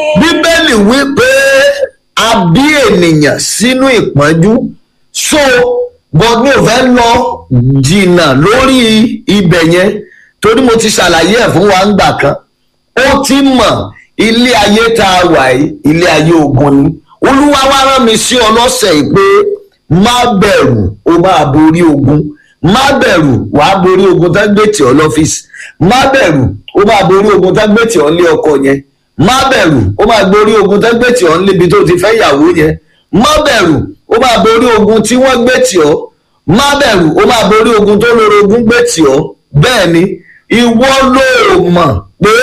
bíbélì wí pé a bí ènìyàn sínú ìpọ́njú so but mi ò fẹ́ lọ jìnnà lórí ibẹ̀ yẹn torí mo ti ṣàlàyé ẹ̀ fún wa ńgbà kan ó ti mọ̀ ilé ayé tá a wà yìí ilé ayé ogun ni olúwa wá rán mi sí ọ lọ́sẹ̀ yìí pé má bẹ̀rù o máa borí ogun má bẹ̀rù wàá borí ogun tá gbé tì ọ́ lọ́fíìsì má bẹ̀rù o máa borí ogun tá gbé tì ọ́ lé ọkọ yẹn má bẹ̀rù ó máa borí ogun tó gbé tì ọ́ níbi tó ti fẹ́ yàwó yẹn má bẹ̀rù ó máa borí ogun tí wọ́n gbé tì ọ́ má bẹ̀rù ó máa borí ogun tó lórí ogun gbé tì ọ́ bẹ́ẹ̀ ni ìwọ ló mọ̀ pé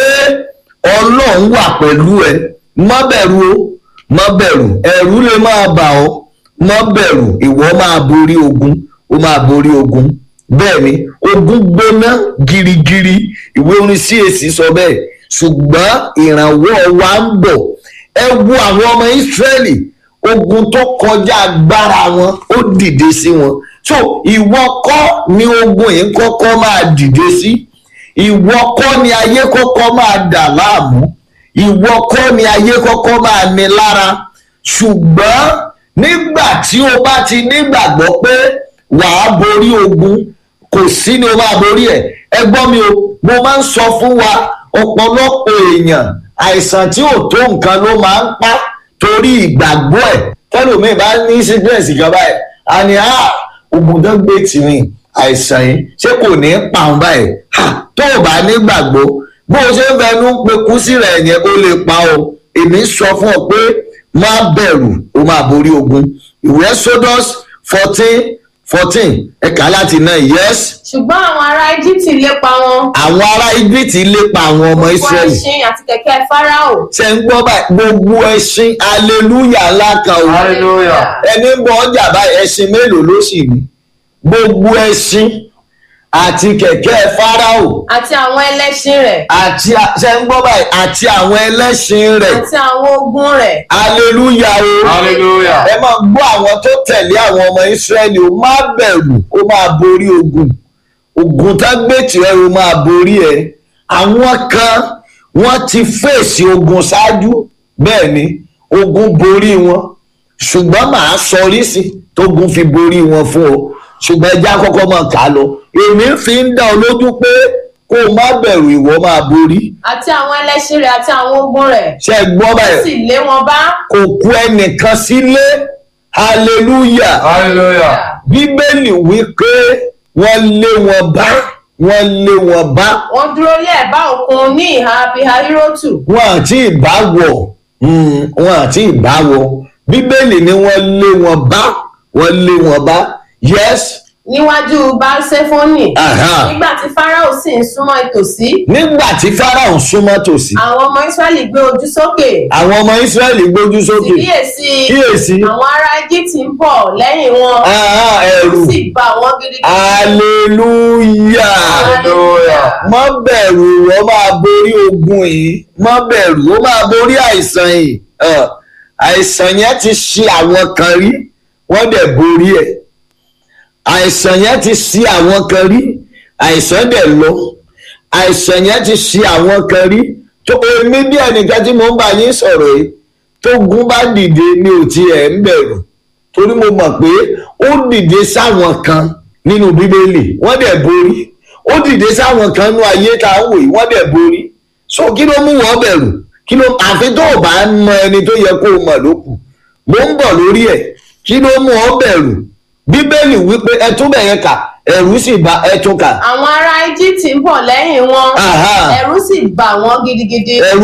ọlọ́run wà pẹ̀lú ẹ má bẹ̀rù o má bẹ̀rù ẹ̀rù lè máa bà ọ́ má bẹ̀rù ìwọ máa borí ogun ó máa borí ogun bẹ́ẹ̀ ni ogun gbóná girigiri ìwé orin CAC sọ bẹ́ẹ̀ ṣùgbọ́n ìrànwọ́ wa ń bọ̀ ẹ wo àwọn ọmọ Ísírẹ́lì ogun tó kọjá agbára wọn ó dìde sí wọn so ìwọ kọ́ ni ogun yìí kọ́kọ́ máa dìde sí ìwọ kọ́ ni ayé kọ́kọ́ máa dà láàmú ìwọ kọ́ ni ayé kọ́kọ́ máa ní lára ṣùgbọ́n nígbà tí o bá ti nígbàgbọ́ pé wàá borí ogun kò sí ni o máa borí ẹ̀ ẹ gbọ́ mi o mo máa ń sọ fún wa ọ̀pọ̀lọpọ̀ èèyàn àìsàn tí ò tó nǹkan ló máa ń pa torí ìgbàgbọ́ ẹ̀ tẹ́lómi bá ní sickness ìjọba ẹ̀ a ní à ogun tó gbé tìrìn àìsàn yìí ṣé kò ní pa òun báyìí tó o bá nígbàgbọ́ bó o ṣe ń fẹnu pekú sí rẹ̀ yẹn ó lè pa o èmi sọ fún ọ pé má bẹ̀rù o máa borí ogun ìwé Exodus fourteen fourteen ẹ̀ka láti náà yes ṣùgbọ́n àwọn ará íjíbítì lépa wọn àwọn ará Íjíbítì lépa àwọn ọmọ wọ Ísírẹ́lì ẹṣin àti kẹ̀kẹ́ fáráò ṣe ń gbọ́ báyìí gbogbo ẹṣin aleluya ńlá kan o Hallelujah. ẹni ń bọ ọjà báyìí ẹṣin mélòó ló sì ní gbogbo ẹṣin àti kẹ̀kẹ́ fáráò àti àwọn ẹlẹ́ṣin rẹ̀ àti a- ṣe ń gbọ́ báyìí àti àwọn ẹlẹ́ṣin rẹ̀ àti àwọn ogun rẹ̀ aleluya o Hallelujah. ẹ máa gbọ́ àwọn tó tẹ̀lé àwọn ọmọ Ísírẹ́lì o má bẹ̀rù ó máa borí ogun ogun tá gbé tirẹ̀ o máa borí ẹ àwọn kan wọ́n ti fèsì ogun ṣáájú bẹ́ẹ̀ ni ogun borí wọn ṣùgbọ́n màá sọrí sí tógun fi borí wọn fún ọ ṣùgbọ́n ẹja kọ́kọ́ máa kà á lọ èmi fi ń dá ọ lójú pé kó o má bẹ̀rù ìwọ máa borí àti àwọn ẹlẹ́ṣin rẹ̀ àti àwọn ogun rẹ̀ ṣe é gbọ́ ó báyìí sì lé wọn bá kò kú ẹnìkan sílé hallelujah Hallelujah. bíbélì wí pé wọ́n lé wọn bá wọ́n lé wọn bá wọ́n dúró lé ẹ̀bá òkun ní ìhà pihahirotu wọn àti ìbáwọ̀ mm, wọn àti ìbáwọ̀ bíbélì ni wọ́n lé wọn bá wọ́n lé wọn bá yes níwájú balsefoni aha. nígbà tí fáráò sì ń súnmọ́ ìtòsí nígbà tí Fáráò ń súnmọ́ tòsí àwọn ọmọ israẹli gbé ojú sókè àwọn ọmọ Ísírẹ́lì gbójú sì sókè kíyèsí kíyèsí àwọn ará íjíbítì ń bọ̀ lẹ́yìn wọn aha, ẹ̀rù sì bà wọ́n gidigidi. hallelujah. Hallelujah. má bẹ̀rù wọ́n máa borí ogun yìí má bẹ̀rù ó máa borí àìsàn yìí Ẹ̀, àìsàn yẹn ti ṣe àwọn kan rí wọ́n dẹ̀ borí ẹ̀ àìsàn yẹn ti ṣe àwọn kan rí àìsàn dẹ̀ lọ àìsàn yẹn ti ṣe àwọn kan rí tó èmi bí ẹnìkan tí mo ń bá yín sọ̀rọ̀ yìí tó gun bá dìde ní òtí ẹ̀ ń bẹ̀rù torí mo mọ̀ pé ó dìde sáwọn kan nínú bíbélì wọ́n dẹ̀ borí ó dìde sáwọn kan nínú ayé tá a ń wò yìí wọ́n dẹ̀ borí so kí ló mú wọn bẹ̀rù kí ló àfi tó o bá mọ ẹni tó yẹ kó o mọ̀ ló kù mo ń bọ̀ lórí ẹ̀ kí ló mú ọ bẹ̀rù bíbélì wípé ẹ tún bẹ̀ yẹn kà ẹ̀rù sì bá ẹ tún kà àwọn ará íjíbítì ń bọ̀ lẹ́yìn wọn Aha. ẹ̀rù sì bà wọ́n gidigidi. ẹ̀rù